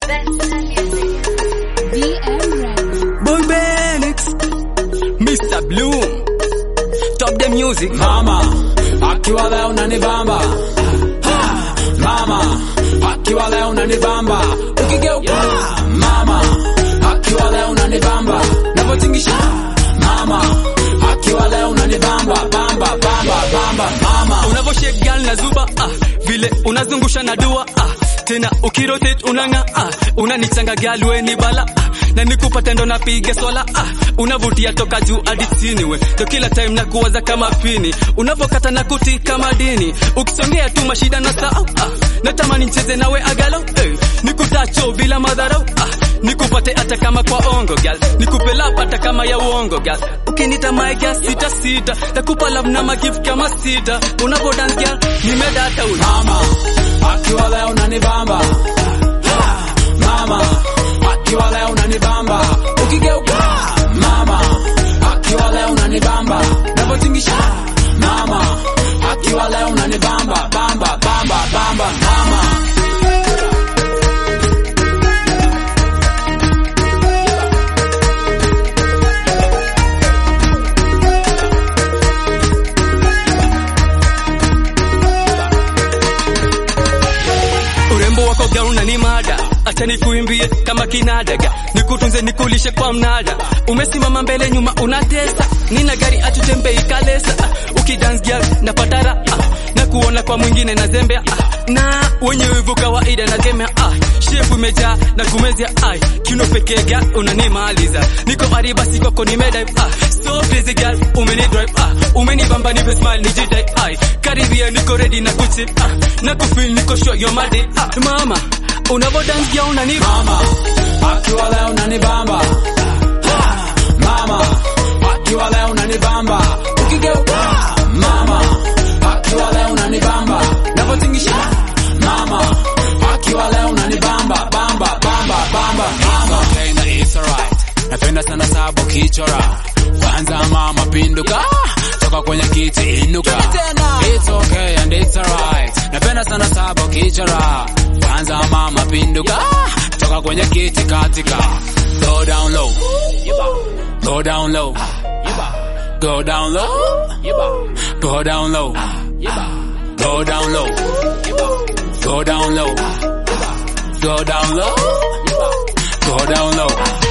Boy Benix, Mr. Bloom, Top the music. Mama akiwa leo unanibamba Ha! Mama akiwa leo unanibamba ukigeuka Mama akiwa leo unanibamba navotingisha Mama akiwa leo unanibamba bamba bamba bamba Mama Unavoshake girl na zuba ah, vile unazungusha na dua ah, tena ukirotate unanga ah, unanichanga girl we ni bala ah, na nikupata ndo napiga swala ah, unavutia toka juu hadi chini we ndo kila time na kuwaza kama pini unavokata na kuti kama dini ukisongea tu mashida na saa ah, natamani ncheze nawe agalo eh, nikutacho bila madharau ah, nikupate hata kama kwa ongo gal nikupe lap hata kama ya uongo gal ukinita my gal sita sita nakupa love na magift kama sita unapo dance gal nimedata ula Mama akiwa leo unanibamba Ha! Mama akiwa leo unanibamba ukigeuka Mama akiwa leo unanibamba navotingisha Mama akiwa leo unanibamba bamba bamba bamba Mama urembo wako gauna ni mada acha nikuimbie kama kinadaga nikutunze nikulishe kwa mnada umesimama mbele nyuma unatesa nina gari atutembei kalesa ah, ukidance girl napata raha na kuona kwa mwingine na zembea ah, na wenye wivu kawaida na gemea ah, shepu imejaa na kumezia ai kiuno pekee girl unanimaliza niko ariba sikoko nimedive ah, so busy girl umeni drive ah, umenibamba nipe smile nijidai ai karibia niko ready na kuchip ah, na kufeel niko sure you're my day ah, mama unavo dance girl unani Mama akiwa leo unanibamba Ha! Mama akiwa leo unanibamba ukigeuka Mama akiwa leo unanibamba navotingisha Mama akiwa leo unanibamba bamba bamba bamba Mama okay, na it's alright napenda sana sabo kichora kwanza mama pinduka toka kwenye kiti inuka it's okay and it's alright napenda sana sabo kichora kwanza mama pinduka toka kwenye kiti katika go down low go down low go down low go down low go down low go down low go down low go down low